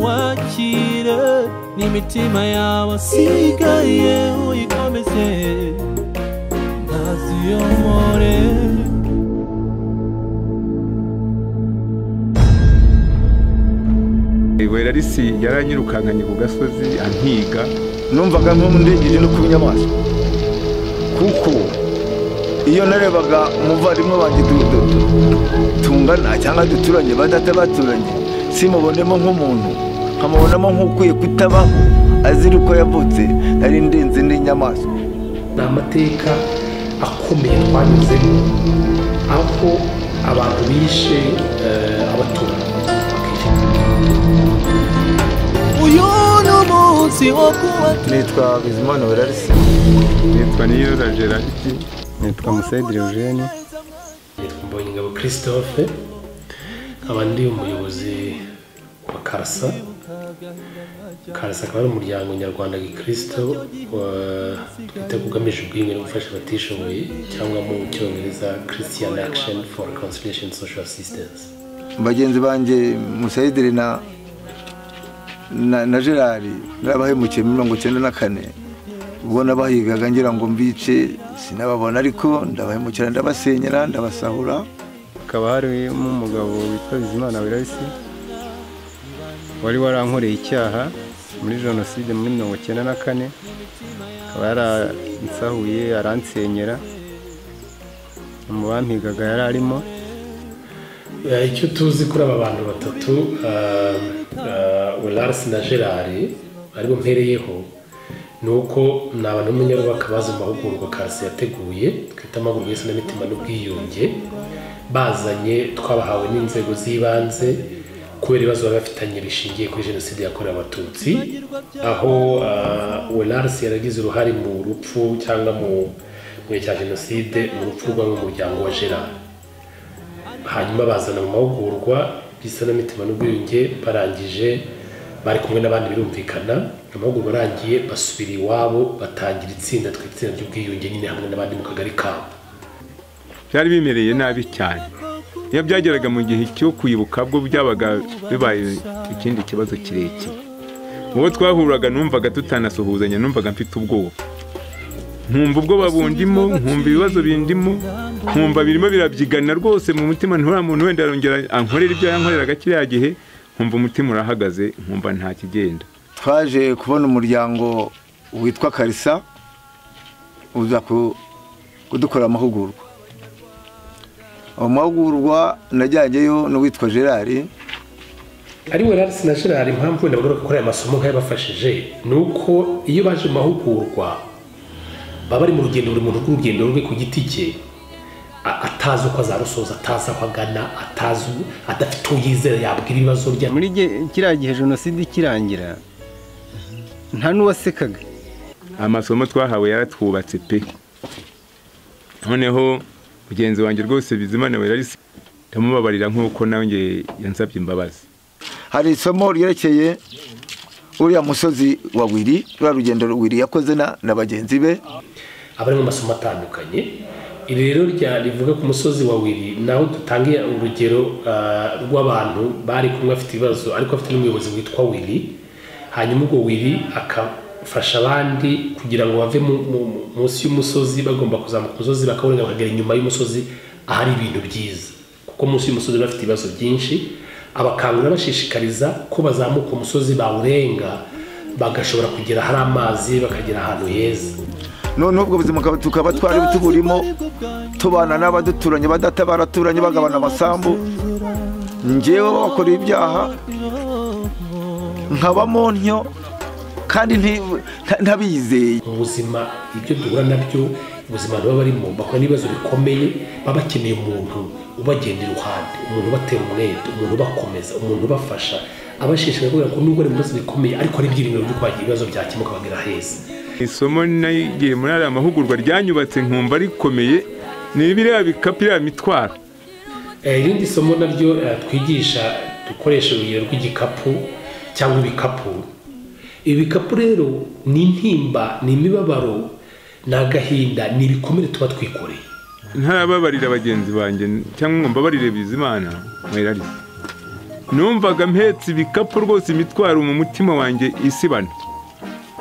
wakira n'imitima yawe asigaye uyikomeze ntaziyomore wera risi yaranyirukankanye ku gasozi antiga numvaga nk'umudengeri no kuba inyamaswa kuko iyo narebaga umuvandimwe wanjye dudodo tungana cyangwa duturanye badata baturanye simubonemo nk'umuntu nkamubonamo nk'ukwiye kutabaho azira uko yavutse nari ndenze n'inyamaswa ni amateka akomeye twanyuzemo aho abantu bishe abaturage uyu ni umunsi wo kuba nitwa bizimana werarisi nitwa niyoza gerariti nitwa musedire eugene mbonye ingabo christophe nkaba ndi umuyobozi wa karasa karasa akaba ari umuryango nyarwanda gikirisito wa- twita ko ugamije ubwiyunge no gufasha abatishoboye cyangwa mu cyongereza christian action for reconciliation social assistance bagenzi banjye musedire na na na gerard narabahemukiye muri mirongo icyenda na kane ubwo nabahigaga ngira ngo mbice sinababona ariko ndabahemukira ndabasenyera ndabasahura hakaba harimo umugabo witwa bizimana wirasi wari warankoreye icyaha muri jenoside muri mirongo icyenda na kane akaba yaransahuye aransenyera mu bampigaga yari arimo Eh, icyo tuzi kuri aba bantu batatu larisi na gerari aribo mpereyeho ni uko ni abantu b'umunyarwaka bazi mu mahugurwa karasi yateguye twita amahugurwa y'isi n'imitima n'ubwiyunge bazanye twabahawe n'inzego z'ibanze kubera ibibazo baba bafitanye bishingiye kuri jenoside yakorewe abatutsi aho welarisi yaragize uruhare mu rupfu cyangwa mu mu gihe cya jenoside mu rupfu rw'umuryango wa gerari hanyuma bazana mu mahugurwa y'isanamitima n'ubwiyunge barangije bari kumwe n'abandi birumvikana amahugurwa arangiye basubira iwabo batangira itsinda twita itsinda ry'ubwiyunge nyine hamwe n'abandi mu kagari kabo byari bimereye nabi cyane iyo byageraga mu gihe cyo kwibuka bwo byabaga bibaye ikindi kibazo kirekire uwo twahuraga numvaga tutanasuhuzanya numvaga mfite ubwoba nkumva ubwoba bundimo nkumva ibibazo bindimo nkumva birimo birabyigana rwose mu mutima nturiya muntu wenda arongera ankorera ibyo yankoreraga kiriya gihe nkumva umutima urahagaze nkumva nta kigenda twaje kubona umuryango witwa karisa uza ku- kudukorera amahugurwa ayo mahugurwa najyanyeyo n'uwitwa gerard ari we rarisi na gerard impamvu wenda bagaruka gukora aya masomo nk'ayabafashije ni uko iyo baje mu mahugurwa baba bari mu rugendo buri muntu rw'urugendo rwe ku giti cye a- atazi uko azarusoza atazi aho agana atazi u- adafite uwo yizera yabwira ibibazo bye muri ge- kiriya gihe jenoside ikirangira nta n'uwasekaga amasomo twahawe yaratwubatse pe noneho mugenzi wanjye rwose bizimana werarisi ndamubabarira nk'uko nanjye yansabye imbabazi hari isomo ryerekeye uriya musozi wa wiri ruriya rugendo wiri yakoze na na bagenzi be abarimo amasomo atandukanye iri rero rya rivuga ku musozi wa wiri naho dutangiye urugero ah, rw'abantu bari kumwe bafite ibibazo ariko afite n'umuyobozi witwa wiri hanyuma ubwo wiri akafasha abandi kugira ngo bave mu- mu- mu- munsi y'umusozi bagomba kuzamuka umusozi bakabona bakagera inyuma y'umusozi ahari ibintu byiza kuko munsi y'umusozi baba bafite ibibazo byinshi abakangurira bashishikariza ko bazamuka umusozi bawurenga bagashobora kugera hari amazi bakagera ahantu heza noneho ubwo buzima bukaba- tukaba twari tuburimo tubana n'abaduturanye badata baraturanye bagabana amasambu njyewe bakora ibyaha nkabamo ntyo kandi nti- nta- ntabizeye mu buzima ibyo duhura nabyo ubuzima baba barimo bakora n'ibibazo bikomeye baba bakeneye umuntu ubagenda iruhande umuntu ubatera umwete umuntu ubakomeza umuntu ubafasha abashishikariza kubera ko nubwo ari mu bibazo bikomeye ariko ari ibyiringiro byo kwagira ibibazo byakemuka bagera heza isomo nagiye muri ariya mahugurwa ryanyubatse nkumva rikomeye ni biriya bikapu iriya mitwaro Eh, irindi somo naryo eh, twigisha dukoresha urugero rw'igikapu cyangwa ibikapu ibi bikapu rero ni intimba ni imibabaro ni agahinda ni ibikomere tuba twikoreye ntarababarira bagenzi banjye cyangwa ngo mbabarire bizimana werarisi numvaga mpetse ibikapu rwose imitwaro mu mutima wanjye isibana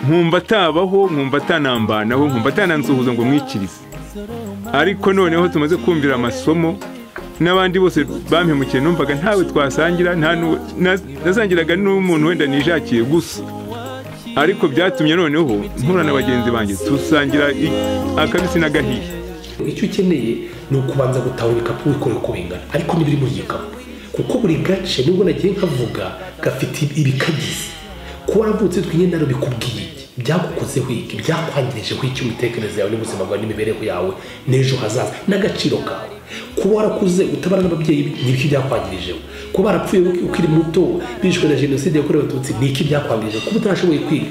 nkumva atabaho nkumva atanambanaho nkumva atanansuhuza ngo mwikirize ariko noneho tumaze kumvira amasomo n'abandi bose bampemukiye numvaga ntawe twasangira nta n'uwe- na- nasangiraga n'umuntu wenda nijakiye gusa ariko byatumye noneho mpura na bagenzi banjye tusangira i- akabisi n'agahiye icyo ukeneye ni ukubanza gutaha ibikapu wikoreye uko bingana ariko n'ibiri muri gikapu kuko buri gace nubwo nagiye nkavuga gafite ibikagize kuba waravutse twingendana bikubwiye iki byagukozeho iki byakwangijeho iki imitekerereze yawe n'ubuzima bwawe n'imibereho yawe n'ejo hazaza n'agaciro kawe kuba warakuze utabara n'ababyeyi n'ibiki byakwangirijeho kuba barapfuye ukiri muto bishwe na jenoside yakorewe abatutsi n'iki byakwangirije kuba utarashoboye kwiga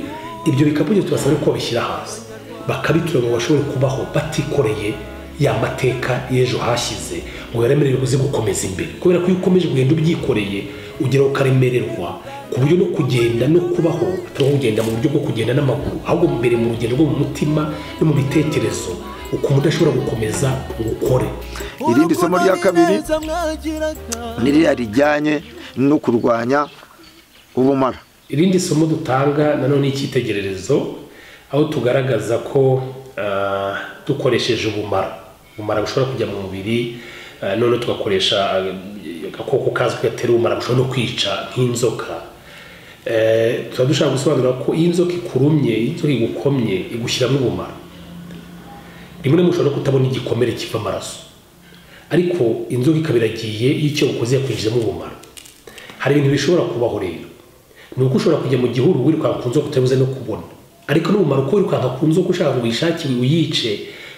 ibyo bikapu byo tubasaba ko babishyira hasi bakabitura ngo bashobore kubaho batikoreye ya mateka y'ejo hashyize ngo baremerere uze gukomeza imbere kubera ko iyo ukomeje kugenda ubyikoreye ugeraho ukaremererwa ku buryo no kugenda no kubaho tuba kugenda mu buryo bwo kugenda n'amaguru ahubwo mbere mu rugendo rwo mu mutima no mu bitekerezo ukuntu udashobora gukomeza ngo ukore irindi somo rya kabiri niriya rijyanye no kurwanya ubumara irindi somo dutanga nanone ni icyitegererezo aho tugaragaza ko ah, dukoresheje ubumara ubumara bushobora kujya mu mubiri ah, none tugakoresha ah, agakoko kazwi gatera ubumara bushobora no kwica nk'inzoka Eh, tuba dushaka gusobanura ko iyo inzoka ikurumye iyo inzoka igukomye igushyiramo ubumara rimwe na rimwe ushobora no kutabona igikomere kiva amaraso ariko inzoka ikaba iragiye iyo icyo ukoze yakwinjizamo ubumara hari ibintu bishobora kubaho rero ni uko ushobora kujya mu gihuru wirukanka ku nzoka utabuze no kubona ariko n'ubumara uko wirukanka ku nzoka ushaka ngo uyishakire uyice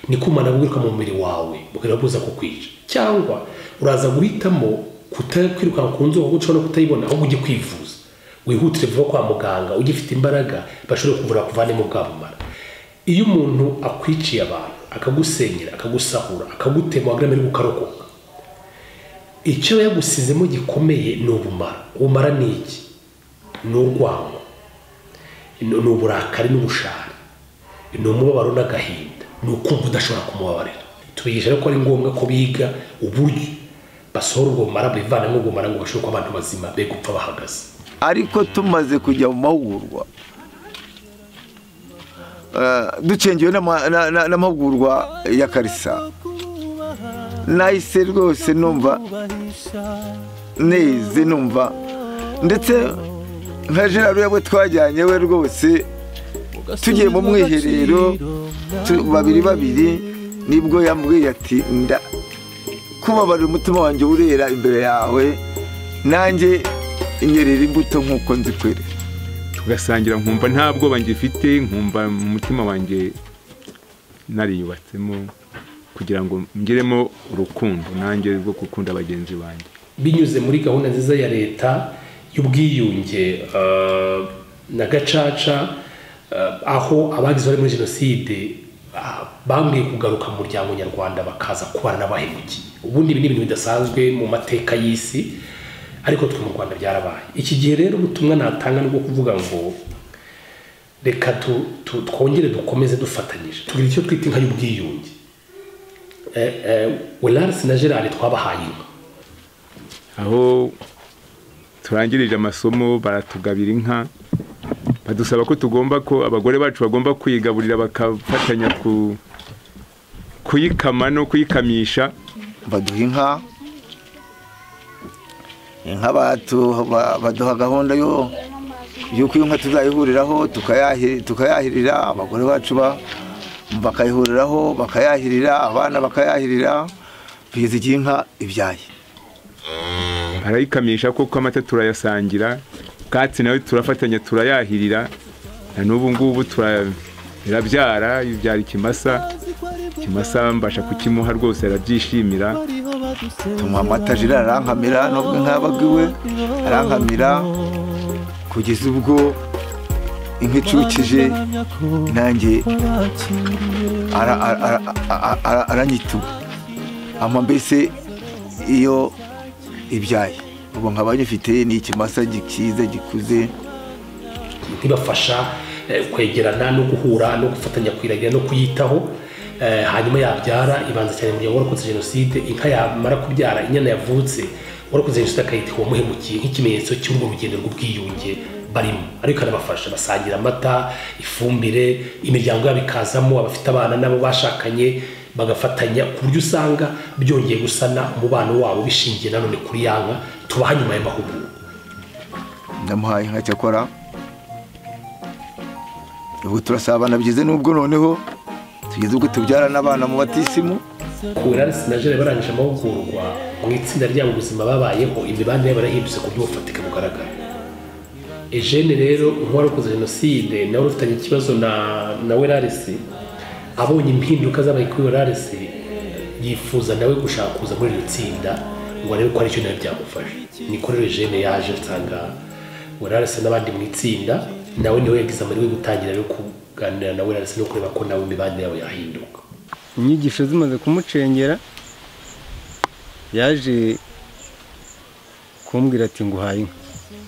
niko ubumara bwiruka mu mubiri wawe bukaba buza kukwica cyangwa uraza guhitamo kuta- kwirukanka ku nzoka kuko ushobora no kutayibona ahubwo ujye kwivuza wihutire vuba kwa muganga ugifite imbaraga bashobore kuvura kuvanemo bwa bumara iyo umuntu akwiciye abantu akagusenyera akagusahura akagutema wagira ngo ukarokoka icyo yagusizemo gikomeye ni ubumara ubumara ni iki ni urwango ni ni uburakari n'ubushari ni umubabaro n'agahinda ni ukumva udashobora kumubabarira tubigisha rero ko ari ngombwa ko biga uburyo basohora ubwo bumara bivanamo ubwo bumara ngo bashobore kuba abantu bazima be gupfa bahagaze ariko tumaze kujya mu mahugurwa eh, ducengewe n'ama- na- na- n'amahugurwa ya karisa nahise rwose numva neze numva ndetse nka gerard we twajyanye we rwose tugiye mu mwiherero tu- babiri babiri nibwo yambwiye ati nda kubabarira umutima wanjye urera imbere yawe nanjye inyerera imbuto nk'uko nzi kwere tugasangira nkumva nta bwoba ngifite nkumva mu mutima wanjye nariyubatsemo kugira ngo ngeremo urukundo nanjye rwo gukunda bagenzi banjye binyuze muri gahunda nziza ya leta y'ubwiyunge eh, na gacaca eh, aho abagize uruhare muri jenoside ah, bambwiye kugaruka mu muryango nyarwanda bakaza kubana n'abahemukiye ubundi ibi ni ibintu bidasanzwe mu mateka y'isi ariko twe mu rwanda byarabaye iki gihe rero ubutumwa natanga ni ubwo kuvuga ngo reka tu- tu- twongere dukomeze dufatanyije tugira icyo twita inka y'ubwiyunge Eh, eh, welansi na gerard twabahaye inka aho turangirije amasomo baratugabira inka badusaba ko tugomba ko abagore bacu bagomba kuyigaburira bakafatanya ku kuyikama no kuyikamisha baduha inka inka batu- ba- baduha gahunda yo yuko iyo nka tuzayihuriraho tukayahi- tukayahirira abagore bacu ba- bakayihuriraho bakayahirira abana bakayahirira kugeza igihe inka ibyaye barayikamisha kuko amata turayasangira bwatsi nawe turafatanya turayahirira na n'ubu ngubu tura- irabyara ibyara ikimasa ikimasa mbasha kukimuha rwose arabyishimira tumuha amata jira arankamira nubwo inka yabaga iwe arankamira kugeza ubwo inka icukije nanjye ara- ara- ara- ara- ara- aranyituma ama mbese iyo ibyaye ubu nkaba nyifite ni ikimasa gikiza gikuze ibafasha eh, kwegerana no guhura no gufatanya kwiragira no kuyitaho eh, hanyuma yabyara ibanza cyane mu gihe warokotse jenoside inka yamara kubyara inyana yavutse warakoze jenoside akayita uwamuhemukiye nk'ikimenyetso cy'urwo rugendo rw'ubwiyunge barimo ariko ikanabafasha basangira amata ifumbire imiryango yabo ikazamo abafite abana n'abo bashakanye bagafatanya ku buryo usanga byongeye gusana umubano wabo bishingiye nanone kuri yanga tubaha nyuma y'amahugurwa ndamuhaye inka cyakora ubu turasabana byize n'ubwo noneho tugeze ubwo tubyara n'abana mu batisimu kurarisi na jere barangije amahugurwa mu itsinda ryabo ubuzima babayeho imibanire yabo yarahindutse ku buryo bufatika bugaragara ejene rero nk'uwarokoze jenoside nawe ufitanye ikibazo na na werarisi abonye impinduka zabaye kuri werarisi yifuza nawe gushaka kuza muri iryo tsinda ngo arebe ko hari icyo nawe byamufasha niko rero ejene yaje nsanga werarisi n'abandi mu itsinda nawe niwe yagize amahirwe yo gutangira rero kuganira na werarisi no kureba ko nawe imibanire yabo yahinduka inyigisho zimaze kumucengera yaje kumbwira ati nguhaye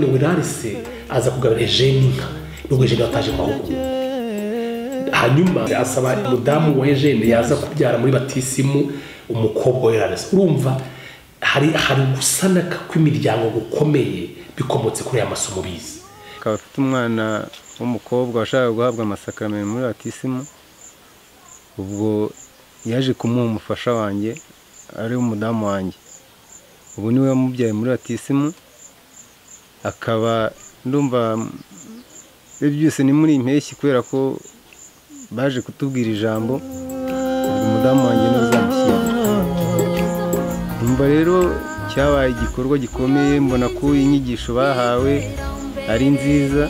inka werarisi aza kugabira ejene inka nubwo ejene yataje mu mahugurwa hanyuma asaba umudamu wa ejene yaza kubyara muri batisimu umukobwa wa eraresi urumva hari hari gusanaka kw'imiryango gukomeye bikomotse kuri aya masomo bize akaba afite umwana w'umukobwa washakaga guhabwa amasakaramentu muri batisimu ubwo yaje kumuha umufasha wanjye ari umudamu wanjye ubu niwe wamubyaye muri batisimu akaba ndumva ibyo byose ni muri impeshyi kubera ko baje kutubwira ijambo ubwo umudamu wanjye niwe uzamushyingira numva rero cyabaye igikorwa gikomeye mbona ko inyigisho bahawe ari nziza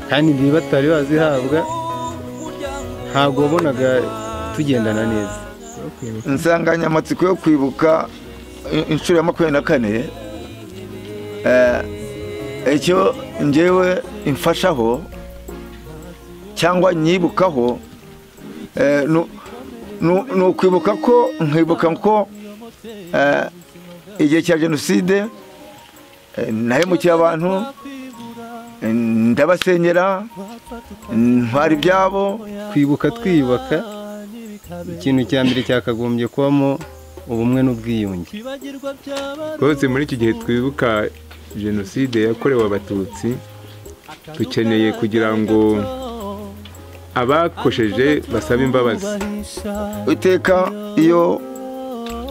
kandi igihe batari bazihabwa ntabwo wabonaga tugendana neza insanganyamatsiko yo kwibuka i- inshuro ya makumyabiri na kane eh, icyo ngewe imfashaho cyangwa nyibukaho eh, nu- nu- ni ukwibuka ko nkibuka ko eh, igihe cya jenoside eh, nahemukiye abantu eh, ndabasenyera ntwara ibyabo kwibuka twiyubaka ikintu cya mbere cyakagombye kubamo ubumwe n'ubwiyunge rwose muri iki gihe twibuka jenoside yakorewe abatutsi dukeneye kugira ngo abakosheje basabe imbabazi iteka iyo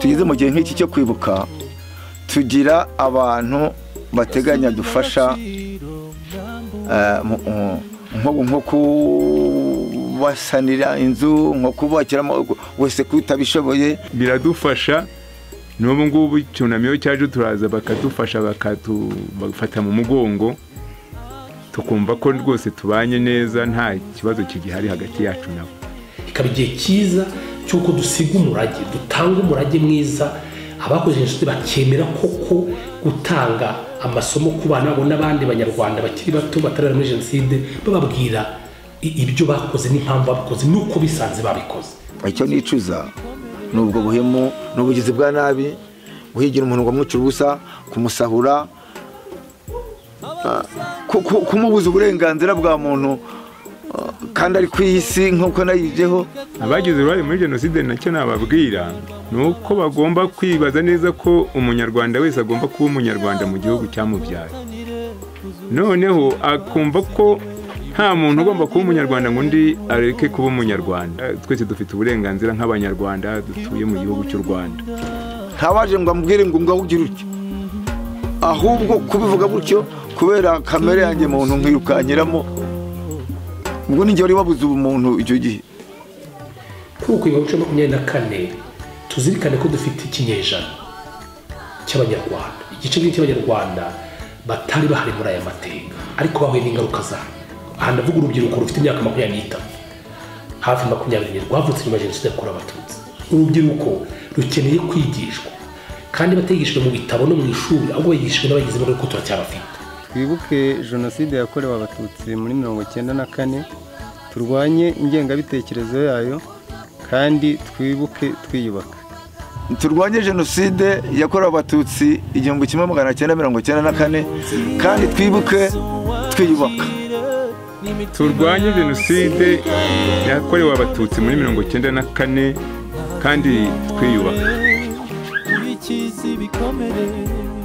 tugeze mu gihe nk'iki cyo kwibuka tugira abantu bateganya dufasha eh, mu- mu- nko- nko kubasanira inzu nko kubakiramo wese ko utabishoboye biradufasha n'ubu ngubu icyunamiro cyaje turaza bakadufasha bakatufata mu mugongo tukumva ko rwose tubanye neza nta kibazo kigihari hagati yacu nabo ikaba igihe cyiza cy'uko dusiga umurage dutanga umurage mwiza abakoze jenoside bakemera koko gutanga amasomo ku bana babo n'abandi banyarwanda bakiri bato batarara muri jenoside bababwira i- ibyo bakoze n'impamvu babikoze n'uko bisanze babikoze icyo nicuza ni ubwo buhemu ni ubugizi bwa nabi guhigira umuntu ngo amwicire ubusa kumusahura ah, ku- ku- kumubuza uburenganzira bwa muntu ah, kandi ari ku isi nk'uko nayijeho abagize uruhare muri jenoside nacyo nababwira ni uko bagomba kwibaza neza ko umunyarwanda wese agomba kuba umunyarwanda mu gihugu cyamubyaye noneho akumva ko nta muntu ugomba kuba umunyarwanda ngo undi areke kuba umunyarwanda twese dufite uburenganzira nk'abanyarwanda dutuye mu gihugu cy'u rwanda ntawaje ngo amubwire ngo ngaho ugira utyo ahubwo kubivuga gutyo kubera kamere yanjye muntu nkirukanyiramo ubwo ni njye wari wabuze ubumuntu icyo gihe kuri uku ibihumbi bibiri na makumyabiri na kane tuzirikane ko dufite ikinyejana cy'abanyarwanda igice kinini cy'abanyarwanda batari bahari muri aya mateka ariko bahuye n'ingaruka zayo aha ndavuga urubyiruko rufite imyaka makumyabiri n'itanu hafi makumyabiri rwavutse nyuma ya jenoside yakorewe abatutsi urubyiruko rukeneye kwigishwa kandi batigishijwe mu bitabo no mu ishuri ahubwo bigishijwe n'abagize imbaraga kuko turacyabafite twibuke jenoside yakorewe abatutsi muri mirongo icyenda na kane turwanye ingengabitekerezo yayo kandi twibuke twiyubaka turwanye jenoside yakorewe abatutsi igihumbi kimwe magana cyenda mirongo icyenda na kane kandi twibuke twiyubaka turwanye jenoside yakorewe abatutsi muri mirongo icyenda na kane kandi twiyubaka bakizi ibikomere